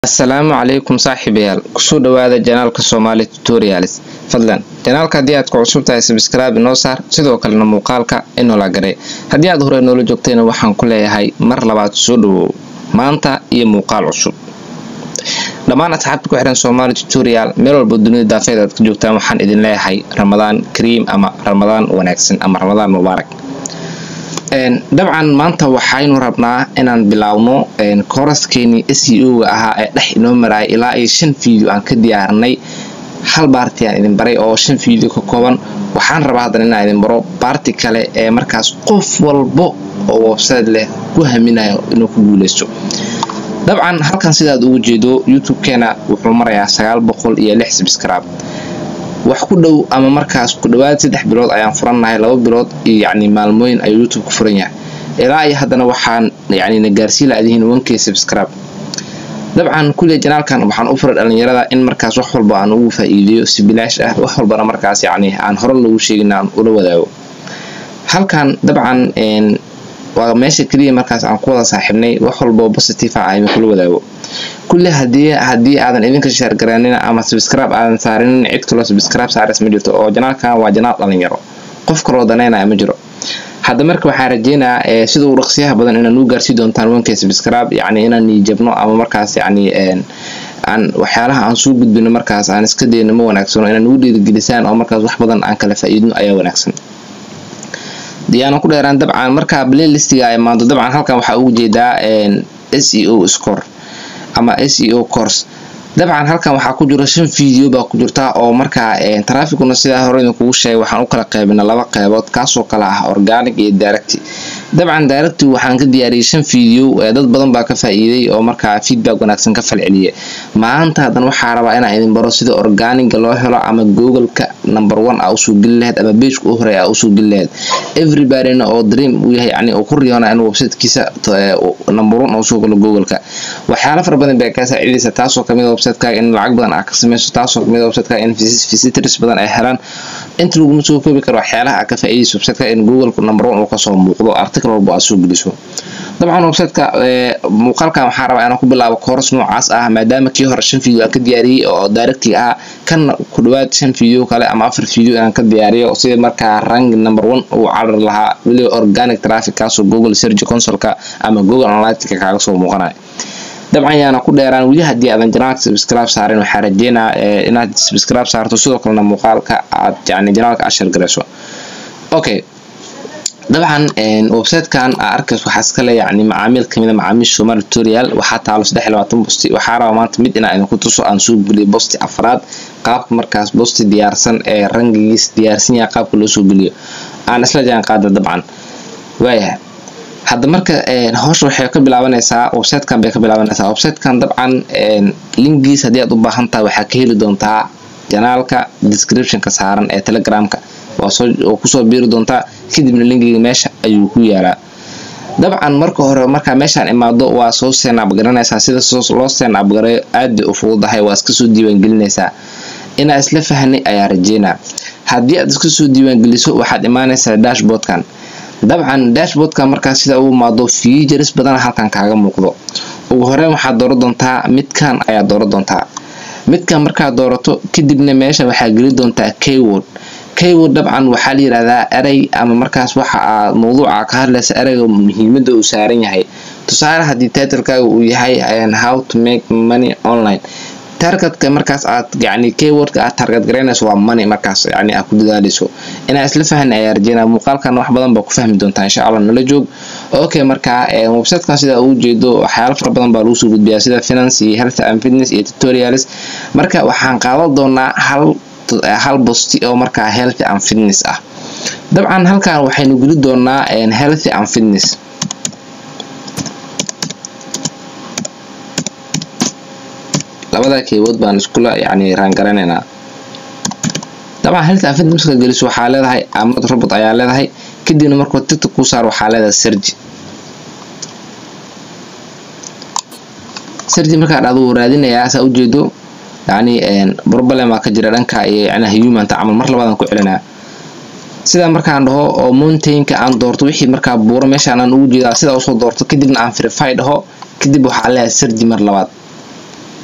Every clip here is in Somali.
assalaamu calaykum saaxiibayaal kusoo dhawaada janaalka soomaali tutorials fadlan janaalka haddii aad ku cusub tahay sabskraibe inoo saar sidoo kalena muuqaalka inoola garay haddii aad horey noola joogtayna waxaan ku leeyahay mar labaad soo dhawow maanta iyo muuqaal cusub dhammaan asxaabta ku xihan soomaali tutorial meel walba dunida daafeed aad ka joogtaan waxaan idin leeyahay ramadaan kariim ama ramadaan wanaagsan ama ramadaan mubaarak dabcan maanta waxaynu rabnaa inaan bilaawno kooraskeeni seo-ga ahaa ee dhex inoo maraya ilaa iyo shan video aan ka diyaarinay hal baarti aan idin baray oo shan video ka kooban waxaan rabaa haddana inaan idin baro baarti kale ee markaas qof walbo oo website leh ku haminayo inuu ku guuleysto dabcan halkan sidaad ugu jeedo youtube-keena wuxuu marayaa sagaal boqol iyo lix subscribe wax ku dhow ama markaas ku dhawaad saddex bilood ayaan furannahay laba bilood iyo yacni maalmooyin ayuu youtube ku furan yahay ilaa iyo haddana waxaan yacni na gaarsii laadihiin wankey subscribe dabcan kulliya janaalkan waxaan u furay dhalinyarada in markaas wax walba aan ugu faa-iideeyo si bilaash ah wax walbana markaas yacni aan hore lagu sheegin aan ula wadaago halkan dabcan waa meesha keliya markaas aan ku wada saaxiibnay wax walboo positive ah aynu kula wadaago kulle hadii haddii aadan idinka sheergaraanina ama subscribe aadan saarinin cid kaloo subscribe saaris ma jirto oo janaalkan waa janaal dhalinyaro qof kaloo danaynaya ma jiro hadda marka waxaan rajeynayaa sida uu dhaqsiyaha badan inaan u gaarsii doontaan wankay subscribe yacni inaan niijabno ama markaas yacni aan waxyaalaha aan soo gudbino markaas aan iska dayno ma wanaagsano inaan ugu dhiirigelisaan oo markaas wax badan aan kala faa-iidno ayaa wanaagsan diyaana ku dheeraan dabcan markaa playlistiga ay maanto dabcan halkan waxaa ugu jeedaa s e o score ama s e o course dabcan halkan waxaa ku jiro shan video baa ku jirta oo markaa traficuna sidaa hore idinkugu sheegay waxaan u kala qaybina laba qeybood kaasoo kale ah organic iyo direct dabcan direct waxaan ka diyaariyay shan video dad badan baa ka faa-iiday oo markaa feedback wanaagsan ka falceliya maanta haddana waxaa rabaa inaan idin baro sida organiga loo helo ama googleka number one a usoo geli laheyd ama bageka u horey a usoo geli laheyd everybodyna oo dream uu yahay yani uu ku riyoona in websitekiisa number one usoo galo googleka waxyaala fara badan bay kaa saacidaysa taasoo kamid websitekaga in lacag badan aa ka sameyso taasoo kamid websitekaga in visitors badan ay helaan inta laguma soo koobi karo waxyaalaha aa ka faa-idaysa websiteka in googleka number one uu kasoo muuqdo article walba aad soo geliso dabcan websiteka muuqaalkan waxaa rabaa inaan ku bilaabo kooras noocaas ah maadaama kii hore shan video aan ka diyaariyey oo directig ah kan ku dhawaad shan video kale ama afar video inaan ka diyaariyo sida markaa rank number one uu carar lahaa weliba organic traffic kaasoo google search consolka ama google analytica kaaga soo muuqanaya dabcan yaana ku dheeraan weli haddii aadan janaalka subscribe saarin waxaa rajeynaa inaad subscribe saarto sidoo kalena muuqaalka aad yani janaalka ashar garayso okay dabcan websitekan aa arkays waxaa iskale yani macaamiil kamida macaamiisha somaali tutorial waxaa taalo saddex iyo labaatan bosti waxaa rabaa maanta mid inaa idinku tuso aan soo geliyo bosti afraad qaabka markaas bosti diyaarsan ee rangigiis diyaarsan yahay qaabka loo soo geliyo aan isla jaan qaada dabcan waayahay hadda marka howsha waxay ka bilaabanaysaa websitekan bay ka bilaabanaysaa websitekan dabcan linkigiis haddii aad u baahan tahay waxaa ka heli doontaa janaalka descriptionka saaran ee telegramka waa kusoo biiri doontaa kadibna linkiga meesha ayuu ku yaalaa dabcan marka hore markaa meeshaan imaado waa soo seenab garanaysaa sida loo seenab garayo aad bay u fududahay waa iska soo diiwaangelinaysaa inaa isla fahnay ayaa rajeynaa haddii aad iska soo diiwaangeliso waxaad imaanaysaa dashboardkan dabcan dashboardkan markaa sida u imaado features badan halkan kaaga muuqdo ugu horeyn waxaad dooran doontaa midkan ayaa dooran doontaa midkan markaad doorato kadibna meesha waxaa geli doontaa keyword keyword dabcan waxaa la yirahdaa erey ama markaas waxa aad mawduuca ka hadlaysa ereyga muhiimada uu saaran yahay tusaale haddii titlekaaga uu yahay how to make money online targetka markaas aad yani keywordka aad target garaynayso waa money markaas yani aad ku dadaaleyso inaa isla fahni ayaa rajeynaa muuqaalkan wax badan baa ku fahmi doontaa insha allah nala joog okay marka websitekan sida ugu jeedo waxyaalo fara badan baa lagu soo gudbiyaa sida finance iyo health and fitness iyo tutorials marka waxaan qaadan doonaa hal hal bosti oo markaa healthy and fitness ah dabcan halkan waxaynu geli doonaa healthy and fitness labada keybood baan iskula yani raangaraneynaa dabcan healthy and fitness marka geliso waxaa leedahay amad robot ayaa leedahay kadibna markuu tiktok ku saar waxaa leedahay sergi sergi markaa dhacdo wuu raadinayaa saa ujeedo yani problema ka jira dhanka iyo yani humanta camal mar labaadaan ku celinaa sidaa markaan dhaho oo mountainka aan doorto wixii markaa buuro meeshaan aan ugu jeedaa sidaa usoo doorto kadibna aan verify dhaho kadib waxaa leeyahay sergi mar labaad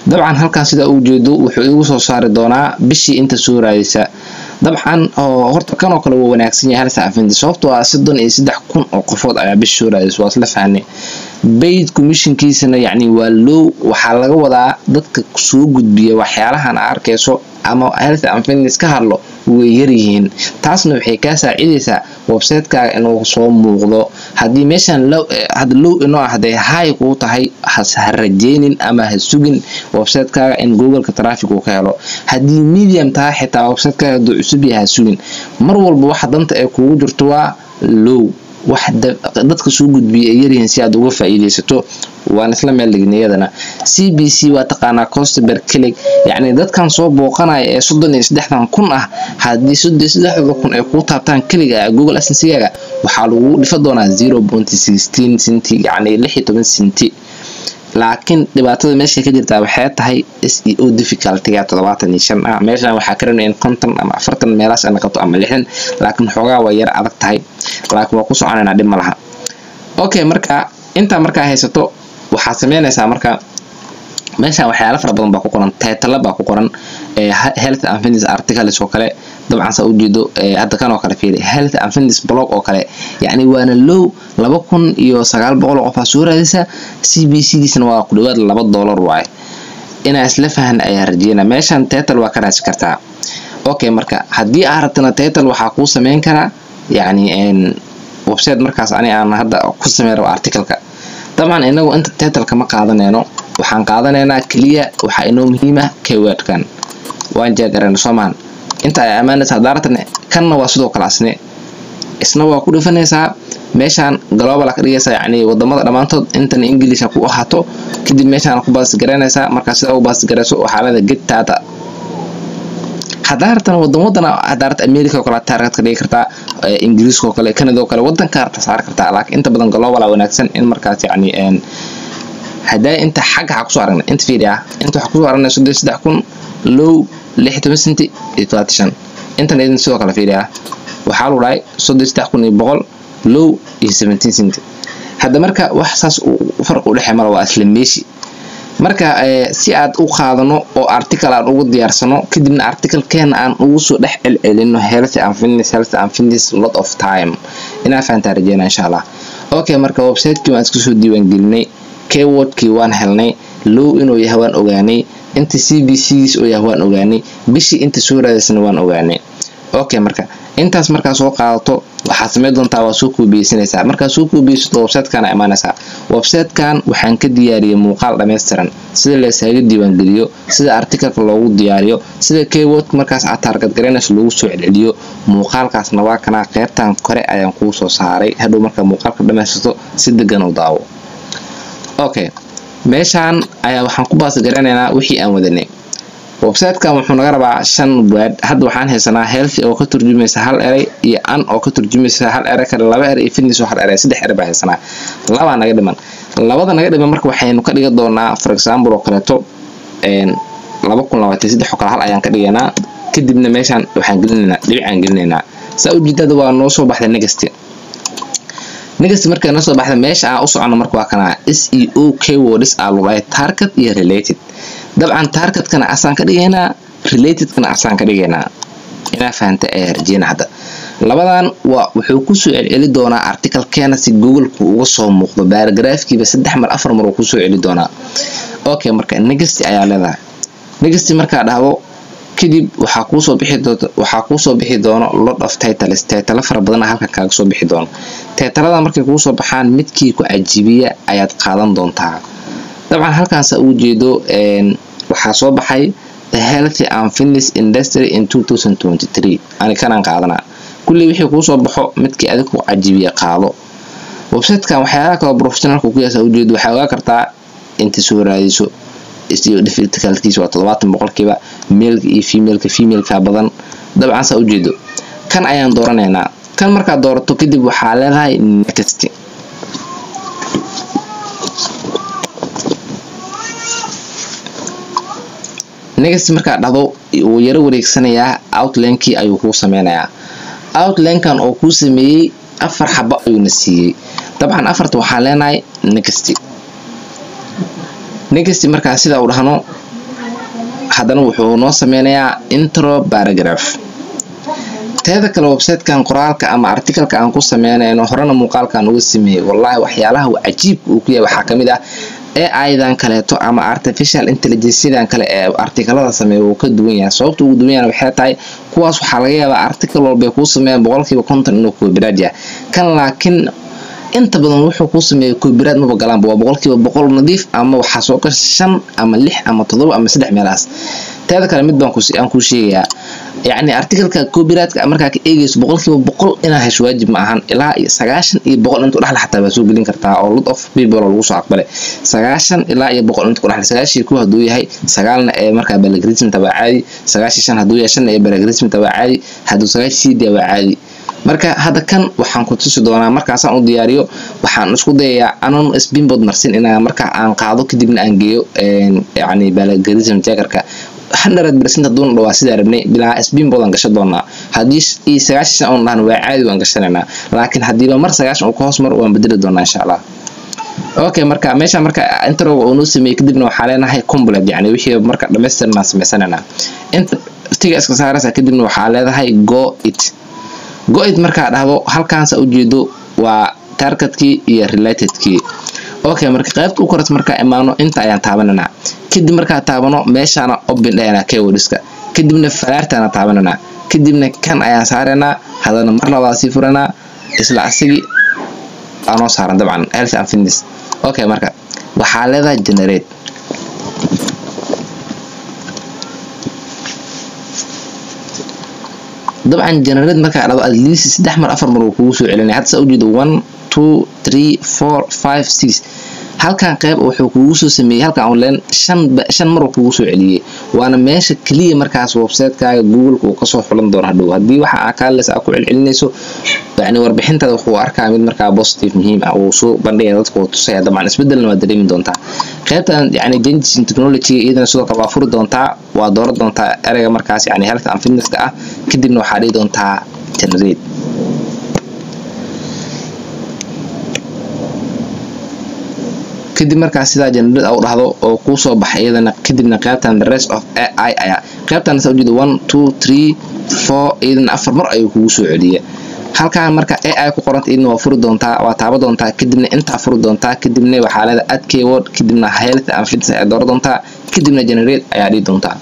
dabcan halkan sidaa uu jeedo wuxuu igu soo saari doonaa bishii inta soo raadisa dabcan oo horta kanoo kale waa wanaagsan yahay halsa afindi sababtoo ah soddon iyo saddex kun oo qofood ayaa bishi soo raadisa waa isla fahnay bayd commissionkiisana yacni waa low waxaa laga wadaa dadka soo gudbiya waxyaalahan a arkayso ama health and fitness ka hadlo way yaryihiin taasna waxay kaa saacidaysaa websitekaga inuu soo muuqdo haddii meeshan hada low inoo ah haday hay kuu tahay ha rajeynin ama ha sugin websitekaga in googleka traffic uu ka helo haddii medium tahay xitaa websitekaga haduu cusub yahay ha sugin mar walba waxa danta ay kugu jirto waa low wax dadka soo gudbiya ay yaryihiin si aad uga faa'iidaysato waan isla meel dhigin iyadana c b c waa taqaanaa costober click yacni dadkan soo booqanaya ee soddon iyo saddexdan kun ah haddii soddon iyo saddexda kun ay kuu taabtaan keliga google asensigaaga waxaa lagu dhifa doonaa zero point sixteen centi yacni lix iyo toban centi laakiin dhibaatada meesha ka jirtaa waxay tahay s e o difficultyga toddobaatan iyo shan ah meeshan waxaa ka rabnay in konton ama afartan meelaas ay noqoto ama lixdan laakiin xoogaa waa yar adag tahay laakiin waa ku soconaynaa dhib ma laha okay marka intaa markaa haysato waxaad sameynaysaa marka meeshan waxyaala fara badan baa ku qoran taytala baa ku qoran health and fitness articles oo kale dabcan saa ujeedo hadda kan oo kale fiiri health and fitness blog oo kale yacni waana low laba kun iyo sagaal boqol oo qof aa soo raadisa c b c diisna waa ku dhawaad laba dollar waaye inaa isla fahan ayaa rajeynaa meeshan taytal waa ka raasi kartaa okay marka haddii aa rabtana taytal waxaa kuu sameyn karaa yacni website markaas ani aan hadda ku sameyn rabo articleka dabcan inagu inta taytalka ma qaadanayno waxaan qaadanaynaa keliya waxaa inoo muhiima keywordkan waan jeegarayna soomaan inta ay ammaanaysa daaratan kanna waa sidoo kale asne isna waa ku dhifanaysaa meeshaan global ka dhigaysaa yacni wadamada dhammaantood intan ingiliisha ku ahaato kadib meeshaan ku baasgaraynaysaa markaa sida u baasgarayso waxaa leeda get data hadaartan wadan wadana hadaarta america oo kale taargad ka dhigi kartaa ingiriiska oo kale canada oo kale wadanka harta saari kartaa laakiin inta badan global wanaagsan in markaas yacni hadaa inta xagga waxaa kusoo aragnay inta fiiri ah inta waxaa kusoo aragnay soddon saddex kun low lix toban senti iyo todobaatan shan intan idin sidoo kale fiiri ah waxaa lagu dhahay soddon saddex kun iyo boqol low iyo seventeen centi hadda marka wax saas farq u dhexey mala waa isla meeshi marka si aad u qaadano oo article aan ugu diyaarsano kadibna articlekeena aan ugu soo dhex celcelino health and fitness health and fitness lot of time inaa fahantaa rajeyna insha allah okay marka website-kii waan iska soo diiwaan gelinay keywordkii waan helnay low inuu yahay waan ogaanay inta c b cgiis oo yahay waan ogaanay bishii inta soo raadaysana waan ogaanay okay marka intaas markaa soo qaadato waxaad sameyn doontaa waa soo koobiyeysanaysaa markaa soo koobiyeysato websitekan imaanaysaa websitekan waxaan ka diyaariyey muuqaal dhammaystiran sida laysaga diiwaangeliyo sida articleka loogu diyaariyo sida keyword markaas aad taargadgaraynayso loogu soo celceliyo muuqaalkaasna waa kanaa qeybtan kore ayaan kuu soo saaray hadhow markaa muuqaalka dhammaysato si degan u daawo okay meeshaan ayaa waxaan ku baasgaranaynaa wixii aan wadanay websitekan wuxuu naga rabaa shan word hadda waxaan haysanaa healthy oo ka turjumaysa hal eray iyo an oo ka turjumaysa hal eray kale laba eray iyo fitness oo hal eray saddex eray baa haysanaa labaa naga dhiman labada naga dhiman marka waxaynu ka dhigan doonaa for example oo kaleeto laba kun labaatan saddex oo kale hal ayaan ka dhigaynaa kadibna meeshaan waxaan gelinaynaa dhibicaan gelinaynaa saa ujeedada waa noo soo baxday next next markay noo soo baxda meesha aan u socono marka waa kana s e o keywords aa lugay target iyo related dabcan targetkana asaan ka dhigaynaa relatedkana asaan ka dhigaynaa inaa fahanta ee rajeyna hadda labadan waa wuxuu kusoo celceli doonaa articlekeena si googleku uga soo muuqdo baaragraafkiiba saddex mar afar mar uu kusoo celi doonaa okay marka next ayaa leedahay next markaa dhahdo kadib waxaa kuusoo bixi doonto waxaa kuusoo bixi doono lot of titles titalo fara badana halkan kaaga soo bixi doono titalada markay kuusoo baxaan midkii ku cajibiya ayaad qaadan doontaa dabcan halkaasa uu jeedo waxaa soo baxay the healthy and fitness industry in 2023 ani kanaan qaadanaa kulley wixii kuusoo baxo midkii adig ku cajibiya qaado websitekan waxyaalaha kaloo professionalka ku yaasa ujeedo waxaa ogaa kartaa inta soo raadiso iyo difficultkiisa waa toddobaatan boqolkiiba meelka iyo femaleka femaleka badan dabcan saa ujeedo kan ayaan dooranaynaa kan markaad doorato kadib waxaa leedahay next next markaad dhahdo wuu yaro wareegsanayaa outlinekii ayuu kuu sameynayaa outlinekan oo kuu sameeyey afar xabo ayuuna siiyey dabcan afarta waxaan leenahay next next markaa sidaa u dhahno haddana wuxuu noo sameynayaa intro paragraph teeda kale websitekan qoraalka ama articalka aan ku sameynayno horena muuqaalkan uga sameeyey wallahi waxyaalaha cajiibka uu ku yahay waxaa kamid ah aidan kaleeto ama artificial intelligencedan kale ee artikalada sameeya wuu ka duwan yahay sababta ugu duwan yahay waxay tahay kuwaas waxaa laga yaabaa article walbay kuu sameeyaan boqolkiiba konton inuu copyright yahay kan laakiin inta badan wuxuu kuu sameeyay copyright maba galaanba waa boqolkiiba boqol nadiif ama waxaa soo gasha shan ama lix ama todoba ama saddex meelahaas teeda kale mid baan aan kuu sheegayaa yacni articalka copyrightka markaa ka eegayso boqolkiiba boqol inaa hesho waajib ma ahan ilaa iyo sagaashan iyo boqol intu dhexle xataa baa soo gelin kartaa oo lot of people oo lagu soo aqbalay sagaashan ilaa iyo boqol intu ku dhexle sagaashii ku hadduu yahay sagaalna ee markaa balagrism tabaa caadi sagaashii shan hadduu yahay shan ee balagrism tabaa caadi hadduu sagaashii siidii waa caadi marka hadda kan waxaan ku tusi doonaa markaasaan u diyaariyo waxaan isku dayayaa anon spinbod marsin inaa markaa aan qaado kadibna aan geeyo yacni balagrism jackerka hundred percent haduuna dhawaa sidaa rabnay bilaa spinbodan gasha doonaa haddii iyo sagaashan shan un dhahna waa caadi waan gashanaynaa laakiin haddiiba mar sagaashan uu ka hoos maro waan bedeli doonaa insha allah okay marka meesha marka introga uu noo sameeyey kadibna waxaa leenahay complete yani wixii marka dhamaystirnaan samaysanaynaa inta tiga iska saaraysa kadibna waxaa leedahay go it go it markaa dhahdo halkaansa ujeedo waa targetkii iyo relatedkii okay marka qaybta u koras markaa imaano inta ayaan taabananaa kadib markaa taabano meeshaana open dhayanaa keywordska kadibna falaartaana taabananaa kadibna kan ayaan saaranaa hadana mar labaad sii furanaa isla asigii aanoo saaran dabcan health and fitness okay marka waxaa leedahay generate dabcan generate markaa dhado at least saddex mar afar mar uu kugu soo celinaya hadda saa ujeedo one two three four five six halkan qeyb wuxuu kugu soo sameeyey halkan online shan shan mar uu kugu soo celiyey waana meesha keliya markaas website-kaaga google-ka uu kasoo xulan doono hadhow haddii waxa aa kaales aa ku celcelinayso yacni warbixintaada wuxuu arkaa mid markaa positive muhiim ah uu soo bandhigaya dadka uu tusaya dabcan isbedelna waa dareemi doontaa qaybtan yacni changes in technology iyadana sidoo kale waa furi doontaa waa dooran doontaa ereyga markaas yacni health and fitnesska ah kadibna waxaa dhihi doontaa generate kadib markaas sidaa generate u dhahdo oo kuu soo baxay iyadana kadibna qaybtan the rest of ai ayaa qaybtan sa ujeeda one two three four iyadana afar mar ayuu kugu soo celiya halkan marka ai ku qoranta iyadana waa furi doontaa waa taaba doontaa kadibna intaa furi doontaa kadibna waxaa leeda add keyword kadibna health and fitness ayaa dooran doontaa kadibna generate ayaa dhihi doontaa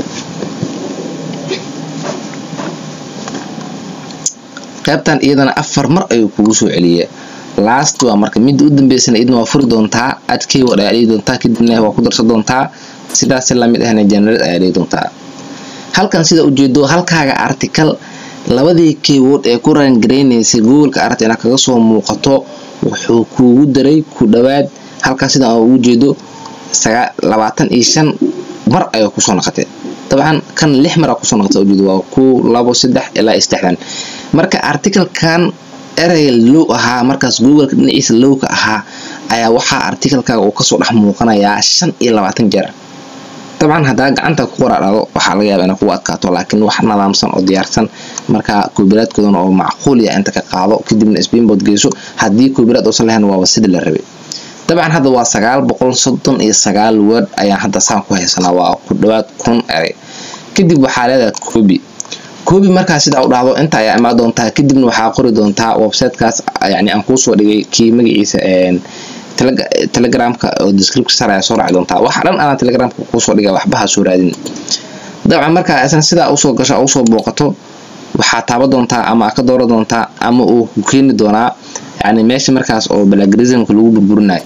qaybtan iyadana afar mar ayuu kugu soo celiya last waa marka midda u dambeysana idna waa furi doontaa add keyword ayaa dhihi doontaa kadibna waa ku darsan doontaa sidaas lamid ahna generate ayaa dhihi doontaa halkan sida ujeedo halkaaga article labadii keyword ee ku rangareynaysay googleka aragta inaad kaga soo muuqato wuxuu kuugu daray ku dhawaad halkan sida aan ugu jeedo labaatan iyo shan mar ayay kusoo noqotay dabcan kan lix mar aa kusoo noqotay ujeedo waa ku labo saddex ilaa saddexdan marka articlekan ereyga low ahaa markaas googleka dhinaciisa lowka ahaa ayaa waxaa articlekaaga uu kasoo dhex muuqanayaa shan iyo labaatan jeer dabcan haddaa gacanta ku qoraadhado waxaa laga yaaba ina kugu adkaato laakiin wax nadaamsan oo diyaarsan markaa koobiraadkoodan oo macquuliya inta ka qaado kadibna spinboard geyso haddii koobiraad uusan lahayn waaba sidii la rabay dabcan hadda waa sagaal boqol soddon iyo sagaal word ayaan hadda saan ku haysanaa waa ku dhawaad kun erey kadib waxaa leedahay koobi koobi markaa sidaa u dhahdo inta ayaa imaa doontaa kadibna waxaa qori doontaa websitekaas yani aan kuusoo dhigay kii magaciisa telegramka oo description sar ayaa soo raaci doontaa waxa dhan anaa telegramka kuusoo dhigay waxba ha soo raadin dabcan markaa isan sidaa usoo gasho usoo booqato waxaa taaba doontaa ama ka doora doontaa ama uu ku keeni doonaa yani meesha markaas oo balagrismka lagu burburinayo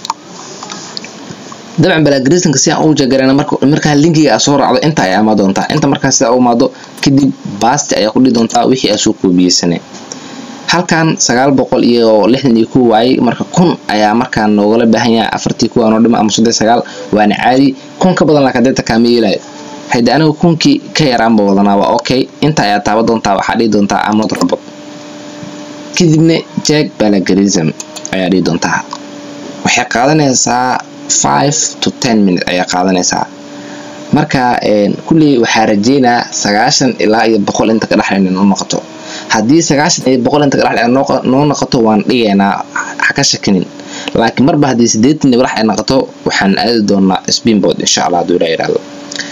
dabcan balagrismka si aan u jagarana markaa linkiga aa soo raacdo inta ayaa imaa doontaa inta markaa sidaa u imaado kadib baasti ayaa ku dhihi doontaa wixii aa soo koobiyeysanay halkan sagaal boqol iyo lixdan iyo kow waayey marka kun ayaa markaa noogala baahan yahay afartii kuwa noo dhima ama soddon sagaal waana caadi kun ka badan laakiin deeta kaama yeelayo hayde aniga kunkii ka yaraanba wadanaa waa okay inta ayaa taaba doontaa waxaa dhihi doontaa amnod robot kadibna jack balagarism ayaa dhihi doontaa waxay qaadanaysaa five to ten minute ayaa qaadanaysaa marka kulley waxaa rajeynaa sagaashan ilaa iyo boqol inta ka dhexlayna noo noqoto haddii sagaashan iyo boqol inta ka dhexlay noo noqoto waan dhigaynaa ha ka shakinin laakiin marba haddii sideetan iyo walax ay noqoto waxaan aadi doonaa spinboard insha allah hadduu ilaa yidhaahdo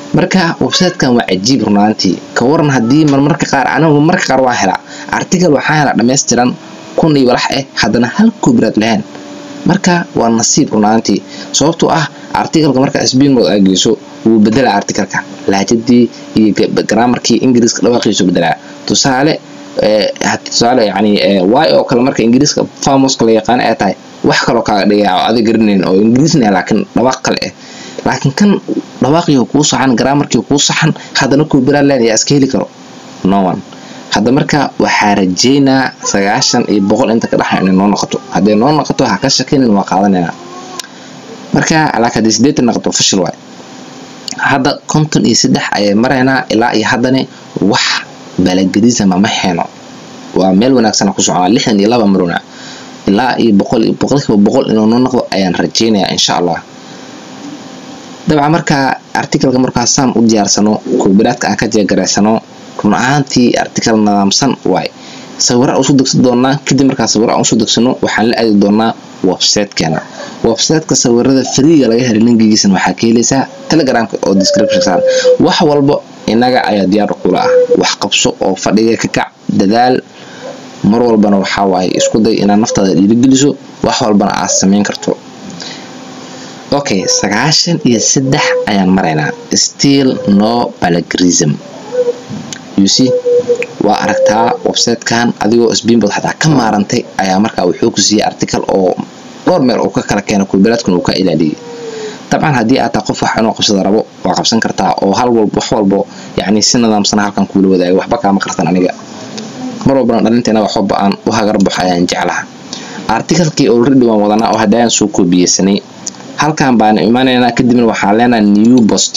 marka websitekan waa cajiib runaantii ka waran haddii marmarka qaar anigu marmarka qaar waa helaa article waxaa helaa dhammaystiran kun iyo walax eh haddana hal kubraad lahayn marka waa nasiib runaantii sababtoo ah articleka marka sbiin mood aa geyso wuu bedelaa articleka laajadii iyo graamarkii ingiriiska dhawaaqiisu bedelaa tusaale tusaale yani y oo kale marka ingiriiska famoska la yaqaan ay tahay wax kaloo kaaga dhigaya oo adig garanayn oo ingiriisna laakiin dhawaaq kale ah laakiin kan dhawaaqii kuu saxan graamarkii kuu saxan haddana kubraland yaa iska heli karo no one hadda marka waxaa rajeynaa sagaashan iyo boqol inta ka dhaxa inay noo noqoto hadday noo noqoto ha ka shakinin waa qaadanayna marka laakiin haddii sideetan noqoto fashil waay hadda konton iyo saddex ayay maraynaa ilaa iyo haddana wax balagariisama ma heeno waa meel wanaagsan ku soconaa lixdan iyo laba marona ilaa iyo boqol boqolkiiba boqol inuu noo noqdo ayaan rajeynayaa insha allah dabcan markaa articleka markaasaan u diyaarsano kuubiraadka aan ka jeegaraysano run ahaantii article nadaamsan waay sawira usoo degsan doonaa kadib markaa sawira aan usoo degsano waxaan la aadi doonaa websitekeena websiteka sawirada freega laga helay linkigiisana waxaa ka helaysaa telegramka oo description wax walbo inaga ayaa diyaar kula ah wax qabso oo fadhiga ka kac dadaal mar walbana waxaa waaye isku day inaad naftaada dhiirigeliso wax walbana aad samayn karto okay sagaashan iyo saddex ayaan maraynaa still no balagrism uc waa aragtaa websitekan adigoo sbiinbood xataa ka maarantay ayaa markaa wuxuu ku siiyey article oo dhowr meel uu ka kala keena kuubiraadkuna uu ka ilaaliyay dabcan haddii aad taa qof wax inuu qabsada rabo waa qabsan kartaa oo hal walba wax walbo yacni si nidaamsana halkan kuula wadaaga waxba kaama qartan aniga mar walbana dhalinteena wax walba aan u hagar baxo ayaan jeclaha articlekii already waan wadanaa oo haddayaan soo koobiyeysanay halkan baan imanaynaa kadibna waxaan leenahay new post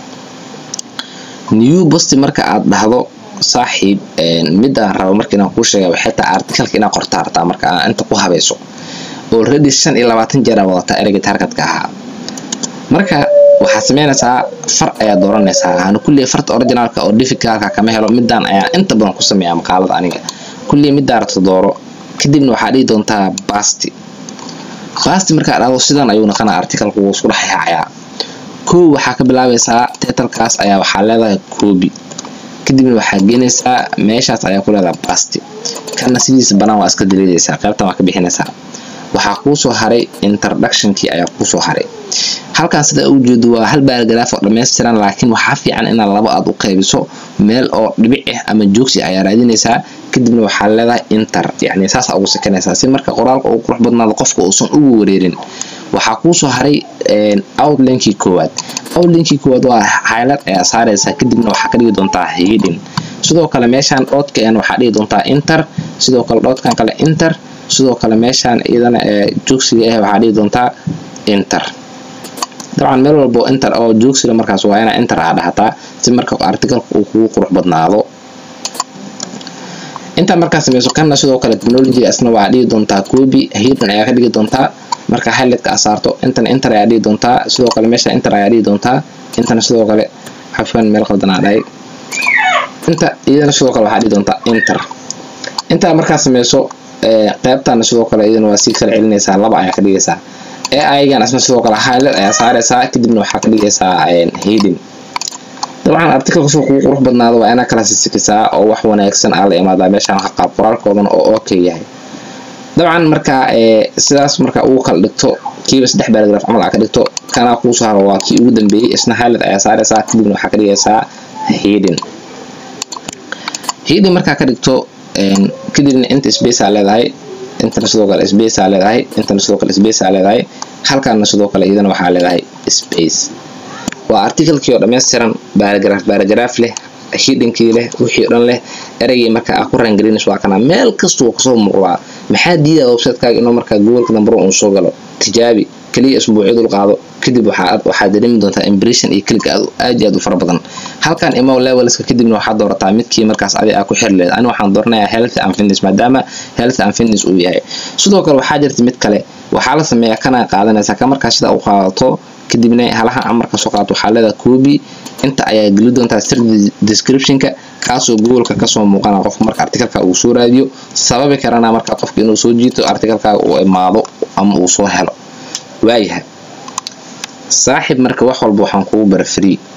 new post marka aad dhahdo saaxiib mid aan rabo marka inaan kuu sheega waxay tahay articleka inaad qorta artaa marka aan inta ku habayso already shan iyo labaatan jeer aa wadataa ereyga targetka ahaa marka waxaad sameynaysaa far ayaa dooranaysaa aanu kulliya farta originaalka oo difficalka kama helo midaan ayaa inta badan ku sameeya maqaalada aniga kulliya middaa rabto dooro kadibna waxaa dhihi doontaa basti basti markaa dhahdo sidan ayuu naqanaa articalku wuu isku dhex yaacayaa kow waxaa ka bilaabaysaa titalkaas ayaa waxaa leedahay koobi kadibna waxaa geenaysaa meeshaas ayaa ku leedahay basti kana sidiisa banaan waa iska daliidaysaa qaybtan waa ka bixinaysaa waxaa kuusoo haray introductionkii ayaa kuusoo haray halkan sida u jeedo waa hal baaragaraaf oo dhammaystiran laakiin waxaa fiican inaad laba aad u qaybiso meel oo dhibic ah ama joogsi ayaa raadinaysaa kadibna waxaa leedahay inter yacni saasa ugu sakanaysaa si marka qoraalka uu qurux badnaado qofka uusan ugu wareerin waxaa kuusoo haray outlinkii koowaad outlinkii koowaad waa highlight ayaa saaraysaa kadibna waxaa ka dhigi doontaa hidin sidoo kale meeshaan dhoodkan waxaa dhigi doontaa inter sidoo kale dhoodkan kale inter sidoo kale meeshaan iyadana ee joogsiga ah waxaa dhigi doontaa inter dabcan meel walbo inter oo joogsiga markaas waa inaa inter aa dhahataa si marka articalka uu kugu qurux badnaado intaa markaa sameyso kana sidoo kale technology asna waa dhigi doontaa copy hidden ayaa ka dhigi doontaa marka highlightka aa saarto intana inter ayaa dhigi doontaa sidoo kale meesha inter ayaa dhigi doontaa intana sidoo kale xafan meel qaldan aa dhahay inta iyadana sidoo kale waxaa dhigi doontaa inter intaa markaa sameyso qaybtana sidoo kale iyadana waa sii kala celinaysaa laba ayaa ka dhigaysaa aigan asna sidoo kale highlight ayaa saaraysaa kadibna waxaa ka dhigaysaa hidden dabcan articalka soo kugu qurux badnaado waa inaa kala sisikisaa oo wax wanaagsan aa la imaadaa meeshaan qaab qoraalkoodana oo okay yahay dabcan markaa sidaas marka ugu kala dhigto kiiba saddex baragraf camal aa ka dhigto kanaa kuusoo haro waa kii ugu dambeeyey isna highlight ayaa saaraysaa kadibna waxaa ka dhigaysaa hidden hidden markaa ka dhigto kadibna inta space aa leedahay intana sidoo kale space aa leedahay intana sidoo kale space aa leedahay halkaana sidoo kale iyadana waxaa leedahay space waa articalkii oo dhammaystiran baaragraaf baaragraaf leh hidhinkii leh wixii o dhan leh ereygii marka aa ku rangarinays waa kana meel kasta wuu kasoo muuqdaa maxaa diidaa websitekaaga inuu markaa gobolka dambaro uu soo galo tijaabi keliya isbuucyadul qaado kadib waxaa dareemi doontaa impression iyo click aad iyo aad u fara badan halkan imo levelska kadibna waxaa doorataa midkii markaas adi aa ku xiri leed ani waxaan dooranayaa health and fitness maadaama health and fitness uu yahay sidoo kale waxaa jirta mid kale waxaa la sameeyaa kana qaadanaysaa ka markaa sida u qaadato kadibna halaha amarka soo qaato waxaa leedahay copy inta ayaa geli doontaa sir descriptionka kaasoo googoleka kasoo muuqana qofka marka articalka uu soo raadiyo sababi karana marka qofka inuu soo jiito articalkaaga uu imaado ama uu soo helo waayahay saaxib marka wax walba waxaan kugu bara free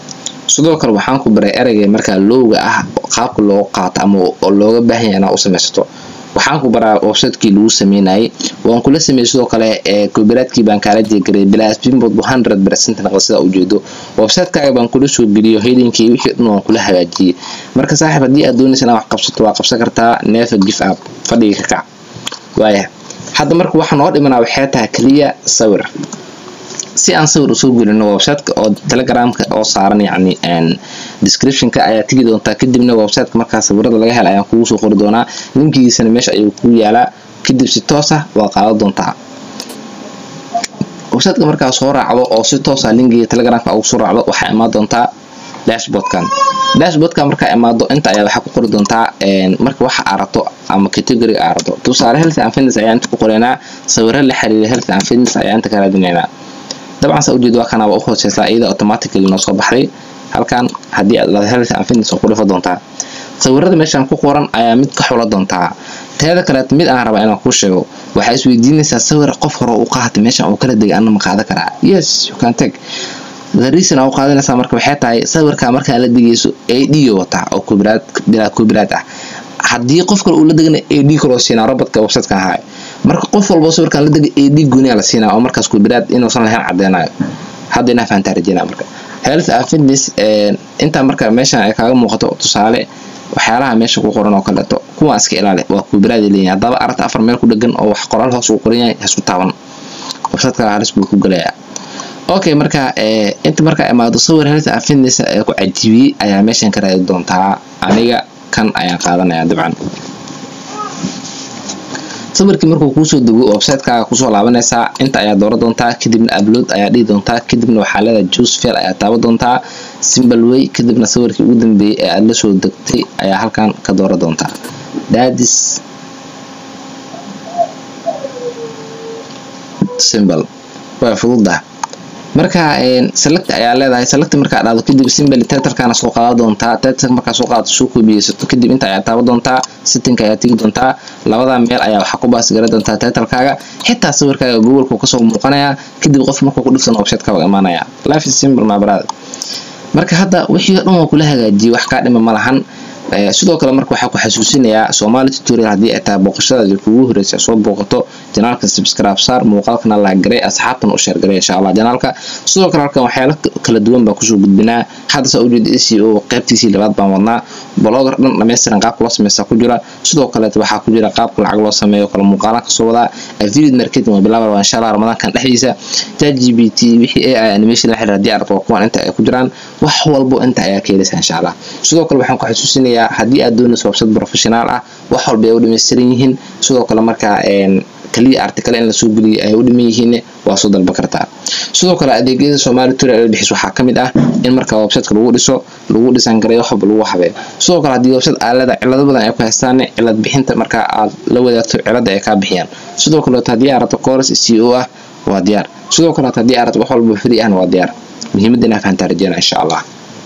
sidoo kale waxaan ku baray ereyga markaa lowga ah qaabka looga qaato ama looga baahan yahay inaad u samaysato waxaan ku baraa websitekii lagu sameynayay waan kula sameeyey sidoo kale copyrightkii baan kaala jeegaray bilaasbinbood hundred percent naqda sida ujeedo websitekaaga baan kula soo geliyo helinkii wixii dhan waan kula hagaajiyey marka saaxiib haddii aad doonaysa inaad wax qabsato waa qabsan kartaa never give up fadhiga ka kac waaya hadda marka waxaa noo dhimanaa waxay tahay keliya sawir si aan sawir usoo gelino websiteka oo telegramka oo saaran yacni descriptionka ayaa tegi doontaa kadibna websiteka markaa sawirada laga hela ayaan kugu soo qori doonaa linkigiisana meesha ayuu kuu yaalaa kadib si toos ah waa qaadan doontaa websiteka markaa soo raacdo oo si toos ah linkiga telegramka ugu soo raacdo waxaa imaan doontaa dashboardkan dashboardka markaa imaado inta ayaa waxaa ku qori doontaa marka waxa aarato ama category aarato tusaale health and fitness ayaa inta ku qoraynaa sawiro la xiriira health and fitness ayaa inta ka raadinaynaa dabcan saa ujeed waa kana waa u hooseysaa iyada automatically noo soo baxday halkan haddii aad health and fitness oo ku dhifa doontaa sawirada meeshan ku qoran ayaa mid ka xula doontaa teeda kaleet mid aan rabaa inaan kuu sheego waxaa isweydiinaysaa sawir qof hore u qaatay meeshan uu kala degay anna ma qaadan karaa yes you can take the reason aa u qaadanaysaa marka waxay tahay sawirkaa markaa la degayso a d wataa oo copyright bilaa copyright ah haddii qof kale uu la degana a d kaloo siinaa robotka websitekan ahaay marka qof walbo sawirkan la degay a d gooniyaa la siinaa oo markaas copyright inuusan lahayn cadeynayo hadda inaa fahantaa rajeynaa marka health and fitness intaa marka meeshan ay kaaga muuqato tusaale waxyaalaha meesha ku qoran oo kaleeto kuwaa iska ilaali waa copyright leeyahay haddaba aragta afar meel ku dhegan oo wax qoraal hoos uu qoran yahay hasku taaban websiteka halis buu ku gelayaa okay marka inta markaa imaado sawir health and fitness ee ku cajiibiyey ayaa meeshan ka raadi doontaa aniga kan ayaan qaadanaya dabcan sawirkii markuu kuusoo dego websitekaaga kusoo laabanaysaa inta ayaa dooran doontaa kadibna upload ayaa dhihi doontaa kadibna waxaa leedahay juice fail ayaa taaban doontaa simple way kadibna sawirkii ugu dambeeyey ee aada la soo degtay ayaa halkan ka dooran doontaa dadis simple way fududah marka select ayaa leedahay select markaa dhacdo kadib simple titlekana soo qaadan doontaa title markaa soo qaadato soo koobiyeysato kadib inta ayaa taaban doontaa setting ayaa tegi doontaa labada meel ayaa waxaa ku baas garan doontaa titlekaaga xitaa sawirkaaga googoleka kasoo muuqanaya kadib qof markuu ku dhifsan websiteka waa imaanaya life is simple my brother marka hadda wixii dhan waa kula hagaajiyey wax kaa dhima ma lahan sidoo kale marka waxaa ku xasuusinayaa Somali tutorial haddii ay tahay booqashadaadii kugu horreysay soo booqato janaalka subscribe saar muuqaalkana la garay asxaabtan u share garay insha Allah janaalka sidoo kale halkan waxyaalo kala duwan baa kusoo gudbinaa hadda saa ujeed SEO qaybtiisii labaad baan wadnaa blogger dhan dhammaystiran qaabka loo sameeyaa ku jira sidoo kale waxaa ku jira qaabka lacag loo sameeyo kala muuqaalan ka soo wadaa affiliate marketing waa bilaabaa insha Allah ramadaankan dhexdiisa ChatGPT wixii AI animation la xiriira haddii aad rabto kuwan inta ay ku jiraan wax walbo inta ayaa ka helaysaa insha Allah sidoo kale waxaan ku xasuusinayaa haddii aad doonayso website professional ah wax walba ay u dhammaystiran yihiin sidoo kale markaa kaliya article in lasoo geliyo ay u dhiman yihiin waa soo dalban kartaa sidoo kale adeegyada Somali tutorial bixis waxaa ka mid ah in marka website lagu dhiso lagu dhisan gareeyo wax walba lagu habeeyo sidoo kale haddii website aalada cilado badan ay ku haystaan cilad bixinta marka aad la wadaagto cilada ay ka bixiyaan sidoo kale haddii aad rabto course SEO ah waa diyaar sidoo kale haddii aad rabto wax walba free ah waa diyaar muhiimadda inaa fahantaa rajeynaa insha Allah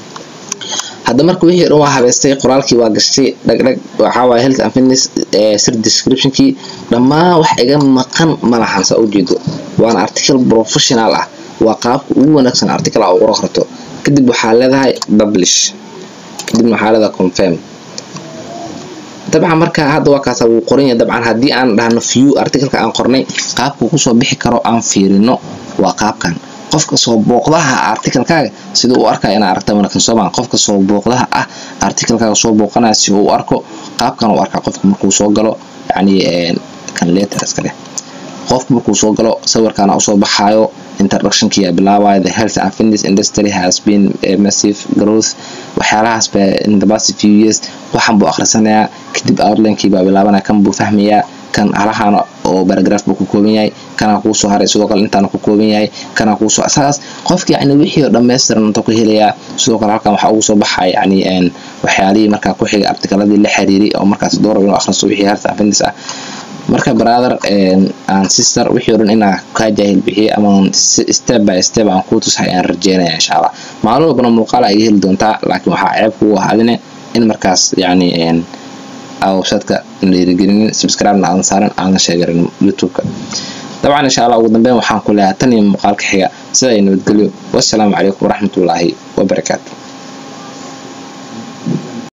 hadda marka wixii dhan waa habeystay qoraalkii waa gashtay dhagdhag waxaa waaye health and fitness sir descriptionkii dhammaan wax iga maqan ma lahan saa ujeedo waana article professional ah waa qaabka ugu wanaagsan article aa uqora karto kadib waxaa leedahay publish kadibna waxaa leedahay confirm dabcan marka hadda waa kaasa wuu qoran yahay dabcan haddii aan dhahno view articleka aan qornay qaabka kusoo bixi karo aan fiirino waa qaabkan qofka soo booqdaha articlekaaga sida uu arkaya inaa aragta wanaagsan soomaa qofka soo booqdaha ah articlekaaga soo booqanaya si uu arko qaabkan uu arkaa qofka markuu soo galo yacni kan letter iska leh qofka markuu soo galo sawirkaana usoo baxaayo introductionkii yaa bilaabaya the health and fitness industry has been a massive growth waxyaalahaas ba in the past few years waxan buu akhrisanayaa kadib outlinekii baa bilaabanaya kan buu fahmayaa kan halahan oo paragraph buu ku kooban yahay kana kuu soo haray sidoo kale intaana ku kooban yahay kana kuu soo saas qofka yacni wixii oo dhammaystiran inta ku helayaa sidoo kale halkan waxaa ugu soo baxaya yacni waxyaalihii markaa ku xigay artikaladii la xiriiray oo markaas doorab inuu akhristo wixii health and fitness ah marka brother aan sister wixii oo dhan inaa kaa jaahil bixiyay ama step by step aan kuu tusahay aan rajeynaya insha allah maalin walbana muuqaal ay heli doontaa laakiin waxaa ceeb kugu ahadine in markaas yacni websiteka dhiirigelinin subscribe-na aadan saaran aadan sheegarin youtube-ka dabcan insha allah ugu dambeyn waxaan ku leeyahay tan iyo muuqaalka xiga sida ay nabadgelyo wassalaamu calaykum waraxmatullaahi wabarakaatu